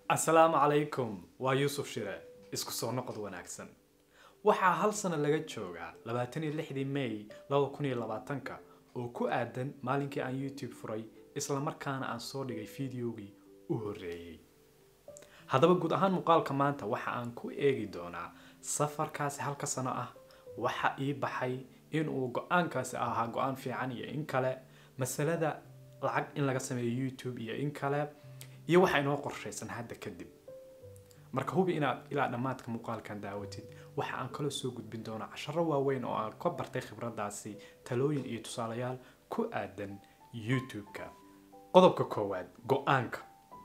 asalaamu calaykum waa yuusuf shire isku soo noqod wanaagsan waxaa hal sano laga joogaa labaatan iyo lixdii may laba kun iyo labaatanka oo ku aadan maalinkii aan youtube furay islamarkaana aan soo dhigay fideogii u horreeyey haddaba guud ahaan muuqaalka maanta waxa aan ku eegi doonaa safarkaasi halka sano ah waxa ii baxay inuu go-aankaasi ahaa go-aan fiican iyo in kale masalada lacag in laga sameeyo youtube iyo in kale iyo waxa inoo qorshaysan hadda kadib marka hubi inaad ilaa dhammaadka muuqaalkan daawatid waxa aan kaloo soo gudbin doonaa casharo waaweyn oo aan ka bartay khibradaasi talooyin iyo tusaalayaal ku aadan youtube-ka qodobka koowaad go-aanka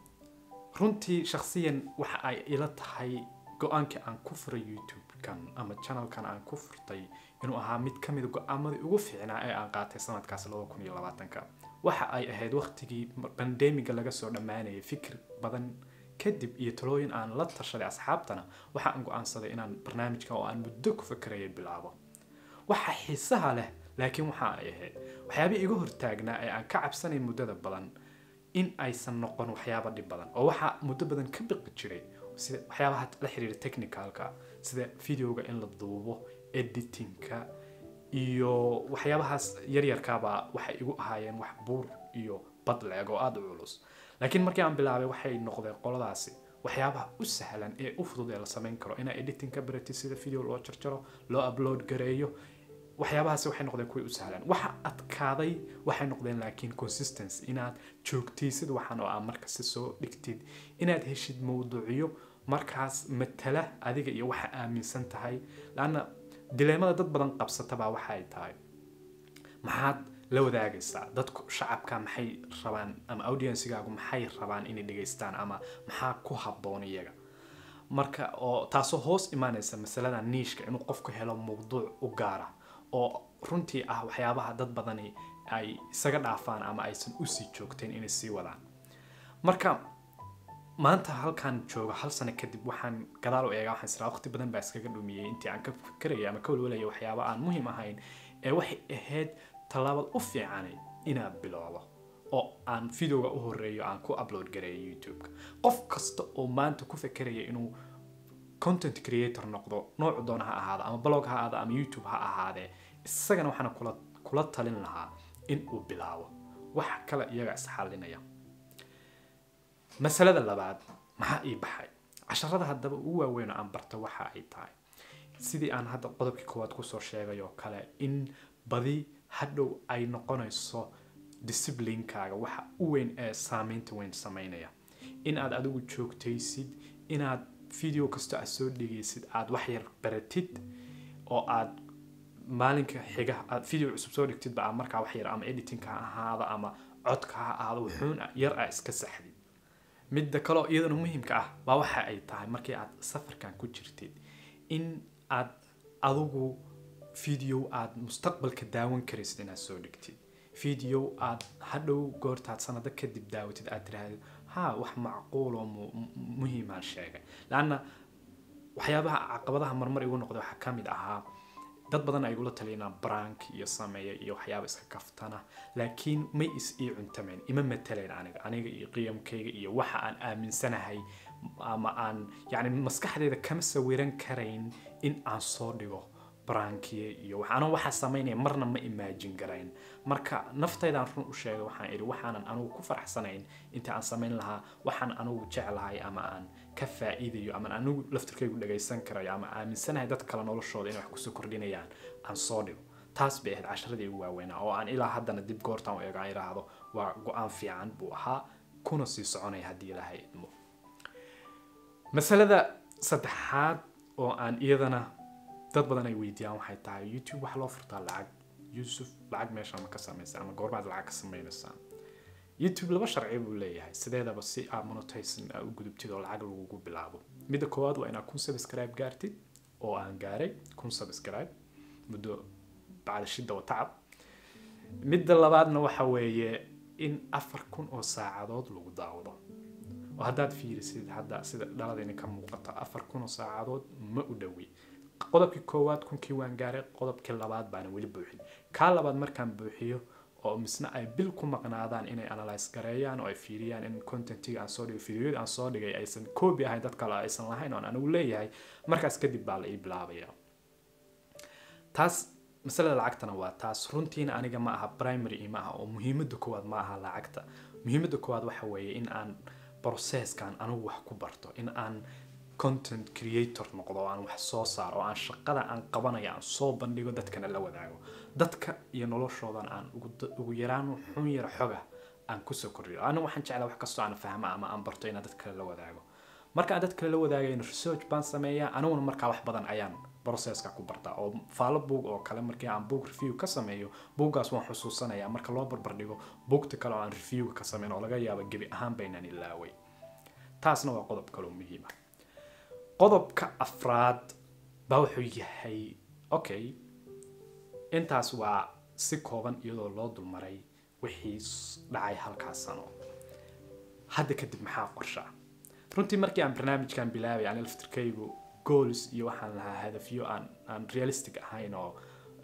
runtii shakhsiyan waxa ay ila tahay go-aankii aan ku furay youtube-kan ama channelkan aan ku furtay inuu ahaa mid ka mid go-aamadii ugu fiicnaa ee aan qaatay sanadkaas labada kun iyo labaatanka waxa ay ahayd waqtigii bandemiga laga soo dhammaanayay fikir badan kadib iyo talooyin aan la tashaday asxaabtana waxa aan go-aansaday inaan barnaamijka oo aan muddo ku fakarayay bilaabo waxa xiisaha leh laakiin waxa ay ahayd waxyaabihii iga hortaagnaa ee aan ka cabsanay muddada badan in aysan noqon waxyaaba dhib badan oo waxaa muddo badan ka biqi jiray sida waxyaabaha la xiriira technicalka sida videoga in la duubo editingka iyo waxyaabahaas yaryarkaaba waxay igu ahaayeen wax buur iyo bad leeg oo aada u culus laakiin markii aan bilaabay waxay noqdeen qoladaasi waxyaabaha u sahlan ee u fudud ee la samayn karo inaa editing ka baratid sida video loo jarjaro loo upload gareeyo waxyaabahaasi waxay noqdeen kuwii u sahlan waxa adkaaday waxay noqdeen laakiin consistency inaad joogtaysid waxaan oo aad markasta soo dhigtid inaad heshid mawduucyo markaas matala adiga iyo waxa aaminsan tahay laanna dileemada dad badan qabsatabaa waxay tahay maxaad la wadaagaysaa dadku shacabka maxay rabaan ama audiencigaagu maxay rabaan inay dhegaystaan ama maxaa ku habboon iyaga marka oo taasoo hoos imaanaysa masalada niishka inuu qofku helo mawduuc u gaara oo runtii ah waxyaabaha dad badani ay isaga dhaafaan ama aysan usii joogteen inay sii wadaan marka maanta halkaan jooga hal sano kadib waxaan gadaal u eegaa waxaan israa waqti badan baa iskaga dhumiyey intii aan ka fikeraya ama ka walwalaya waxyaaba aan muhiim ahayn ee waxay ahayd tallaabad u fiicanay inaad bilowdo oo aan videoga u horeeyo aan ku upload gareeyo youtube-ka qof kasta oo maanta ku fekeraya inuu content creator noqdo noocu doona ha ahaada ama blog ha ahaada ama youtube ha ahaadee isagana waxaana kula kula talin lahaa in uu bilaabo waxa kale iyaga isxalinaya masalada labaad maxaa ii baxay casharada haddaba ugu waaweyn oo aan barta waxa ay tahay sidii aan hadda qodobkii koowaad kusoo sheegay oo kale in badi hadhow ay noqonayso disciplinkaaga waxa u weyn ee saameynta weyn sameynaya in aad adigu joogtaysid inaad video kasta aad soo dhigaysid aad wax yar baratid oo aad maalinka xiga aad video cusub soo dhigtidba aad markaa wax yar ama editingka ha ahaado ama codka ha ahaado wuxuun yar a iska saxdid midda kaleo iyadana muhiimka ah baa waxa ay tahay markii aad safarkan ku jirtid in aad adigu video aad mustaqbalka daawan karaysid inaad soo dhigtid video aad hadhow goortaad sanado kadib daawatid aad tiraahdo ha wax macquul oo muhiimaan sheegay laanna waxyaabaha caqabadaha marmar igu noqday waxaa ka mid ahaa dad badan ay igula taliyana brank iyo sameeya iyo waxyaaba iska kaftana laakiin may is ii cuntameen ima mataleen aniga aniga iyo qiyamkayga iyo waxa aan aaminsanahay ama aan yani maskaxdeeda kama sawiran karayn in aan soo dhigo brankiye iyo waxaana waxaa samaynaya marna ma imaajin garayn marka naftaydaan run u sheegay waxaan idhi waxaanan anugu ku faraxsanayn inta aan samayn lahaa waxaan anugu jeclahay ama aan ka faa'iidayo ama anigu laftirkaygu dhagaysan karayo ama aaminsanahay dad kale noloshooda inay wax kusoo kordhinayaan aan soo dhigo taas bay ahayd casharadii ugu waaweynaa oo aan ilaa haddana dib goortaan u eego aan idhaahdo waa go-aan fiican buu ahaa kuna sii soconaya haddii ilaahay idmo masalada saddexaad oo aan iyadana dad badan ay weydiiyaan waxay tahay youtube wax loo furtaa lacag yuusuf lacag meesha ma ka samaysa ama goormaad lacag ka samaynaysaa youtube laba sharci buu leeyahay sideedaba si aad monetizing aa u gudubtid oo lacag lagugu bilaabo midda koowaad waa inaad kun subscribe gaartid oo aan gaaray kun subscribe muddo bacda shidda wa tacab midda labaadna waxa weeye in afar kun oo saacadood lagu daawado oo haddaad fiirisid hadda sida dhaladayna ka muuqata afar kun oo saacadood ma u dhowi qodobkii koowaad kunkii waan gaaray qodobkii labaad baana weli buuxin kaa labaad markaan buuxiyo oo misna ay bil ku maqnaadaan inay analyse gareeyaan oo ay fiiriyaan in contentiga aan soo dhigay videoyada aan soo dhigay aysan copy ahayn dad kale aysan lahayn oon anigu leeyahay markaas kadib baa la ii bilaabaya taas masalada lacagtana waa taas runtiina aniga ma aha primary ima aha oo muhiimada koowaad ma aha lacagta muhiimada koowaad waxa weeye in aan processkan anigu wax ku barto in aan content creator noqdo oo aan wax soo saaro oo aan shaqada aan qabanaya aan soo bandhigo dadkana la wadaago dadka iyo noloshoodan aan ugu yaraan xun yar xoga aan kusoo kordhiyo anigu waxaan jeclaa wax kastoo aan fahmo ama aan barto inaan dad kale la wadaago marka aan dad kale la wadaagayn research baan sameeyaa aniguna markaa wax badan ayaan processka ku bartaa oo faalo buug oo kale markii aan book review ka sameeyo buuggaas waan xusuusanayaa marka loo barbardhigo buugta kale oo aan review ka sameyn oo laga yaabo gebi ahaan baynaan ilaaway taasna waa qodob kaloo muhiima qodobka afraad baa wuxuu yahay okay intaas waa si kooban iyadoo loo dulmaray wixii dhacay halkaas sano hadda kadib maxaa qorshaa runtii markii aan barnaamijkan bilaabay aan laftirkaygu goals iyo waxaan lahaa hadafyo aan aan realistic ahayn oo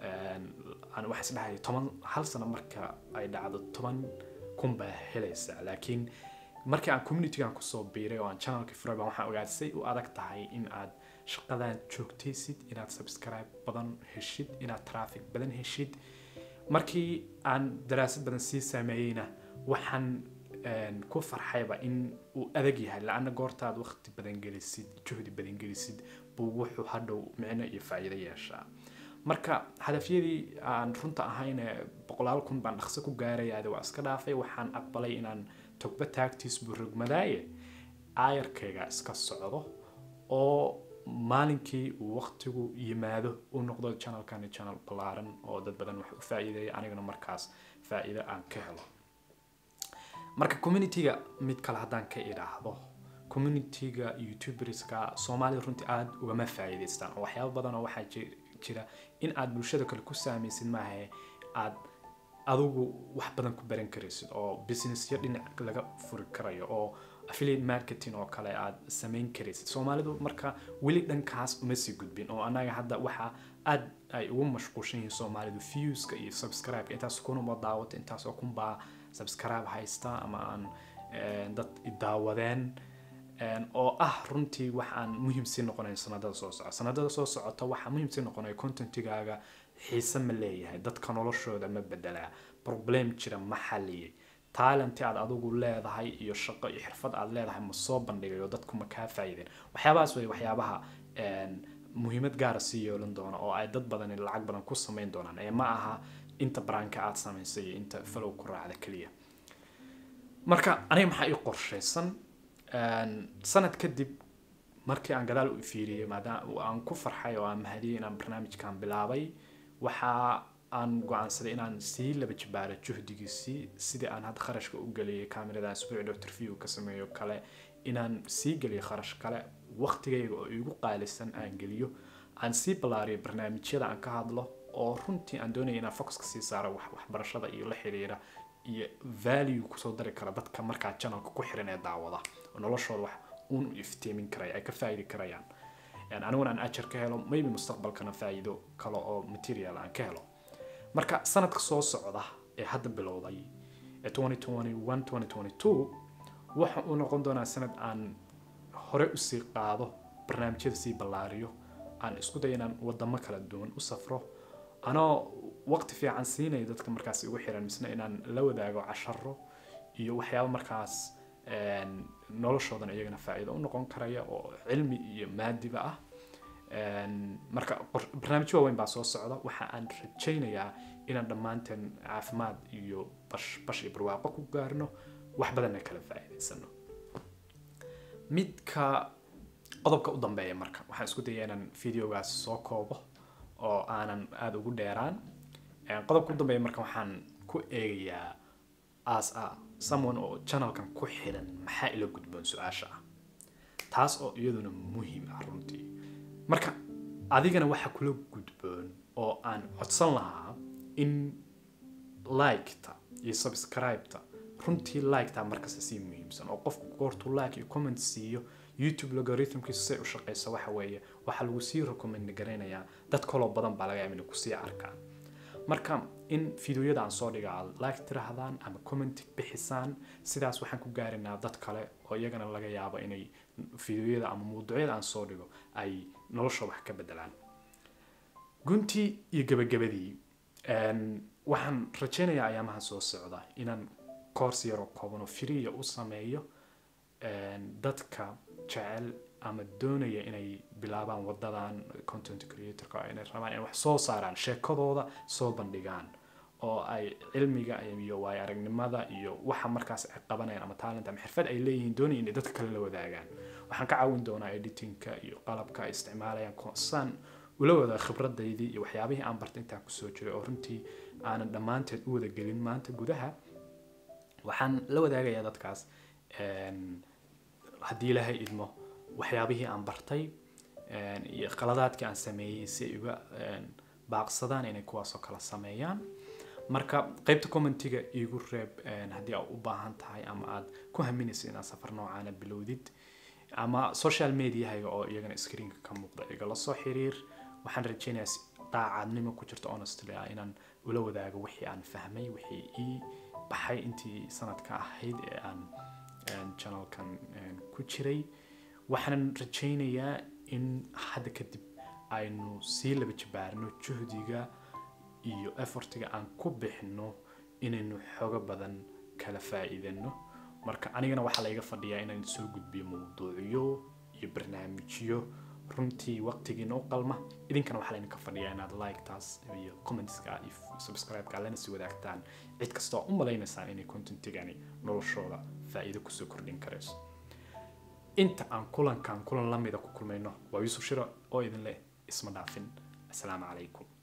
aan wax isdhahay toban hal sano marka ay dhacdo toban kun baa helaysa laakiin markii aan communitygan kusoo biiray oo aan channelka furay baan waxaan ogaaday say u adag tahay in aad shaqadan joogtaysid inaad subscribe badan heshid inaad traffic badan heshid markii aan daraasad badan sii sameeyeyna waxaan ku farxayba in uu adag yahay la-ana goortaad waqti badan gelisid juhdi badan gelisid buu wuxuu hadhow micno iyo faa'iido yeeshaa marka hadafyadii aan runta ahayn boqolaal kun baan dhaqso ku gaarayaade waa iska dhaafay waxaan aqbalay inaan togba taagtiis buu rogmadaaye aayarkayga iska socdo oo maalinkii uu waqtigu yimaado uu noqdo channelkani channel ballaaran oo dad badan wax u faa'iideeya anigana markaas faa'iido aan ka helo marka communityga mid kale haddaan ka idhaahdo communityga youtuberska soomaalida runtii aada ugama faa'iidaystaan oo waxyaaba badan oo waxaa jira in aad bulshada kale ku saamaysid maaha aad adigu wax badan ku baran karaysid oo businessyo dhinac laga furi karayo oo affiliate marketing oo kale aad samayn karaysid soomaalidu marka weli dhankaas uma sii gudbin oo annaga hadda waxa aad ay ugu mashquulshan yihiin soomaalidu viewska iyo subscribe intaas kunuma daawata intaasoo kunbaa subscribe haysta ama aan dad idaawadeen oo ah runtii wax aan muhiim sii noqonayn sanadada soo socota sanadada soo socota waxaa muhiim sii noqonaya contentigaaga xiise ma leeyahay dadka noloshooda ma bedelaa problem jira ma xaliyay talenti aad adigu leedahay iyo shaqo iyo xirfad aad leedahay ma soo bandhigayo dadku ma kaa faa'iideen waxyaabahaas way waxyaabaha muhiimad gaara sii yeelan doona oo ay dad badani lacag badan ku samayn doonaan ee ma aha inta baraanka aad samaysay iyo inta falow ku raacda keliya marka aniga maxaa ii qorshaysan sanad kadib markii aan gadaal u fiiriyey maadaama aan ku farxay oo aan mahadiyey inaan barnaamijkan bilaabay waxa aan go-aansaday inaan sii laba jibaaro juhdigiisii sidii aan hadda kharashka u geliyay kaamiradan isbuuci doctor view ka sameeyo kale inaan sii geliyo kharash kale waqtigayga oo igu qaalisan aan geliyo aan sii ballaariyo barnaamijyada aan ka hadlo oo runtii aan doonaya inaan focuska sii saaro waxbarashada iyo la xiriira iyo value kusoo dari kara dadka markaa channelka ku xiran ee daawada oo noloshooda wax uun u iftiimin karaya ay ka faa'idi karayaan aniguna aan ajar ka helo maybe mustaqbalkana faa'iido kale oo material aan ka helo marka sanadka soo socda ee hadda bilowday ee 2021 waxa uu noqon doonaa sanad aan hore usii qaado barnaamijyada sii ballaariyo aan isku dayo inaan wadamo kala duwan u safro anoo waqti fiican siinaya dadka markaas igu xiran misna inaan la wadaago casharo iyo waxyaaba markaas noloshoodan iyagana faa'iido u noqon karaya oo cilmi iyo maadiba ah marka barnaamijyo waaweyn baa soo socda waxa aan rajaynayaa inaan dhammaanteen caafimaad iyo bash bash iyo barwaaqo ku gaarno wax badanna kala faa'iidaysano midka qodobka u dambeeya marka waxaan isku dayay inaan videogaas soo koobo oo aanan aada ugu dheeraan qodobka u dambeeya marka waxaan ku eegayaa as a someone oo channelkan ku xiran maxaa ila gudboon su-aasha ah taas oo iyaduna muhiim ah runtii marka adigana waxa kula gudboon oo aan codsan lahaa in liketa iyo subscribeta runtii liketa markasta sii muhiimsan oo qofku goortuu like iyo comment siiyo youtube logarithmkiisu say u shaqeyso waxa weeye waxaa lagu sii recommend garaynayaa dad kaloo badan baa laga yaaba inay kusii arkaan marka in fideoyada aan soo dhiga aad like tirahdaan ama comment bixisaan sidaas waxaan ku gaarinaa dad kale oo iyagana laga yaabo inay fideoyada ama mawduucyada aan soo dhigo ay nolosha wax ka bedelaan guntii iyo gabagabadii waxaan rajaynayaa ayaamaha soo socda inaan course yaroo kooban oo freeya u sameeyo dadka jecel ama doonaya inay bilaabaan wadadan content creatorka inay rabaan inay wax soo saaraan sheekadooda soo bandhigaan oo ay cilmiga iyo waay aragnimada iyo waxa markaas ay qabanayaan ama talent ama xirfad ay leeyihiin doonaya inay dadka kale la wadaagaan waxaan ka caawin doonaa editingka iyo qalabka ay isticmaalayaan saan ula wada khibradaydii iyo waxyaabihii aan bartay intaan kusoo jiray oo runtii aanan dhammaanteed u wada gelin maanta gudaha waxaan la wadaagayaa dadkaas haddii ilaahay idmo waxyaabihii aan bartay iyo qaladaadkii aan sameeyey si ay uga baaqsadaan inay kuwaasoo kala sameeyaan marka qaybta commentiga iigu reeb haddii aad u baahan tahay ama aad ku haminayso inaad safar noocaana bilowdid ama social mediahayga oo iyagana screenka ka muuqda igala soo xiriir waxaan rajaynayaa si daacadnimo ku jirto honestly ah inaan ula wadaago wixii aan fahmay wixii ii baxay intii sanadka ahayd ee aan channelkan ku jiray waxaanan rajaynayaa in hadda kadib aynu sii laba jabaarno juhdiga iyo effortiga aan ku bixino inaynu xoogo badan kala faa'iidano marka anigana waxaa laiga fadhiyaa inaan soo gudbiyo mawduucyo iyo barnaamijyo runtii waqtigiina u qalma idinkana waxaa laydinka fadhiyaa inaad like-taas iyo commentska iyo subscribe-ka lana sii wadaagtaan cid kasta oo u malaynaysaan inay contentigani noloshooda faa'iido kusoo kordhin karayso inta aan kulankan kulan lamida ku kulmayno waa yuusuf shiro oo idin leh isma dhaafin asalaamu calaykum